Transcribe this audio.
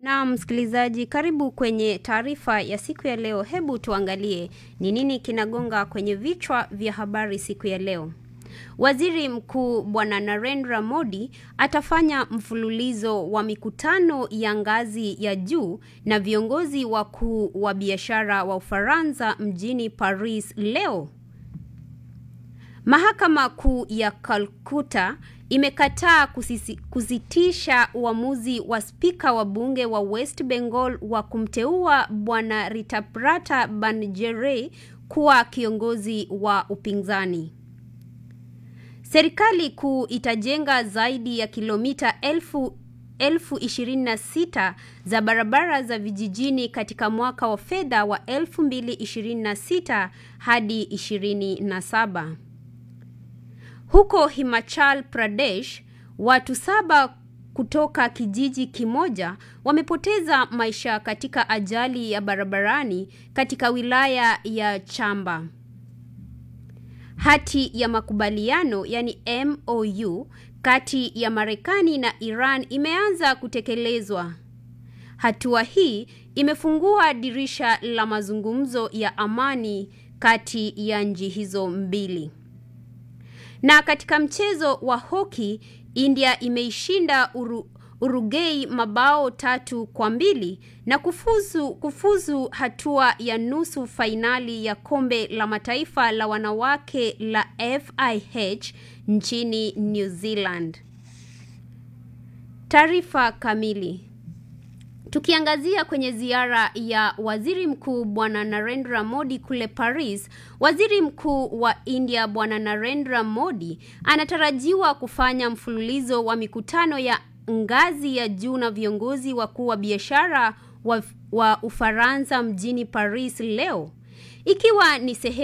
Na msikilizaji, karibu kwenye taarifa ya siku ya leo. Hebu tuangalie ni nini kinagonga kwenye vichwa vya habari siku ya leo. Waziri Mkuu Bwana Narendra Modi atafanya mfululizo wa mikutano ya ngazi ya juu na viongozi wakuu wa biashara wa Ufaransa mjini Paris leo. Mahakama Kuu ya Calcutta imekataa kusisi, kusitisha uamuzi wa spika wa bunge wa West Bengal wa kumteua Bwana Ritaprata Banerjee kuwa kiongozi wa upinzani. Serikali kuu itajenga zaidi ya kilomita elfu elfu ishirini na sita za barabara za vijijini katika mwaka wa fedha wa 2026 hadi 27. Huko Himachal Pradesh, watu saba kutoka kijiji kimoja wamepoteza maisha katika ajali ya barabarani katika wilaya ya Chamba. Hati ya makubaliano yani MOU kati ya Marekani na Iran imeanza kutekelezwa. Hatua hii imefungua dirisha la mazungumzo ya amani kati ya nchi hizo mbili. Na katika mchezo wa hoki, India imeishinda Uru, Uruguay mabao tatu kwa mbili na kufuzu, kufuzu hatua ya nusu fainali ya kombe la mataifa la wanawake la FIH nchini New Zealand. Taarifa kamili. Tukiangazia kwenye ziara ya Waziri Mkuu Bwana Narendra Modi kule Paris, Waziri Mkuu wa India Bwana Narendra Modi anatarajiwa kufanya mfululizo wa mikutano ya ngazi ya juu na viongozi wakuu wa biashara wa, wa Ufaransa mjini Paris leo, ikiwa ni sehemu